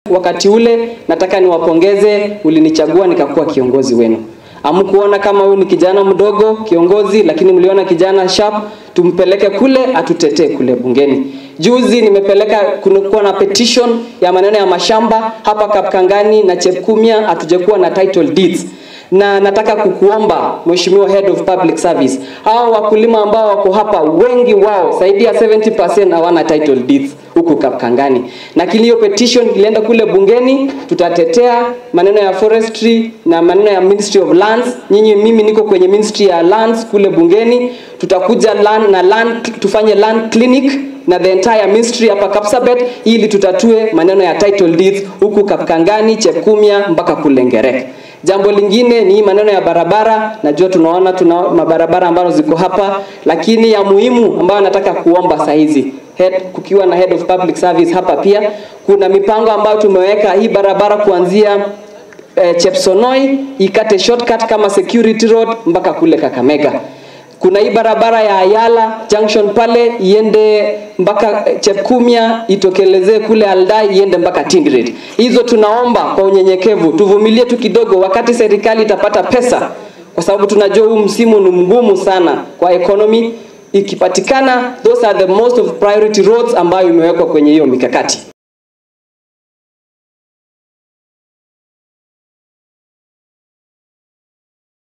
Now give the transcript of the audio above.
wakati ule, nataka niwapongeze, ulinichagua nikakuwa kiongozi wenu. Hamkuona kama huyu ni kijana mdogo kiongozi, lakini mliona kijana sharp, tumpeleke kule atutetee kule bungeni. Juzi nimepeleka kunakuwa na petition ya maneno ya mashamba hapa Kapkangani na Chepkumia, hatujakuwa na title deeds na nataka kukuomba Mheshimiwa Head of Public Service, hao wakulima ambao wako hapa, wengi wao zaidi ya 70% hawana title deeds huku Kapkangani, na kilio petition ilienda kule bungeni, tutatetea maneno ya forestry na maneno ya Ministry of Lands. Nyinyi, mimi niko kwenye Ministry ya Lands kule bungeni, tutakuja land na land, tufanye land clinic na the entire ministry hapa Kapsabet ili tutatue maneno ya title deeds huku Kapkangani, Chepkumia mpaka kule Ngerek. Jambo lingine ni maneno ya barabara. Najua tunaona tuna mabarabara ambazo ziko hapa, lakini ya muhimu ambayo nataka kuomba saa hizi head, kukiwa na head of public service hapa pia kuna mipango ambayo tumeweka hii barabara kuanzia eh, Chepsonoi ikate shortcut kama security road mpaka kule Kakamega kuna hii barabara ya Ayala Junction pale iende mpaka Chepkumia itokelezee kule Aldai iende mpaka Tingret. Hizo tunaomba kwa unyenyekevu, tuvumilie tu kidogo, wakati serikali itapata pesa, kwa sababu tunajua huu msimu ni mgumu sana kwa economy. Ikipatikana, those are the most of priority roads ambayo imewekwa kwenye hiyo mikakati.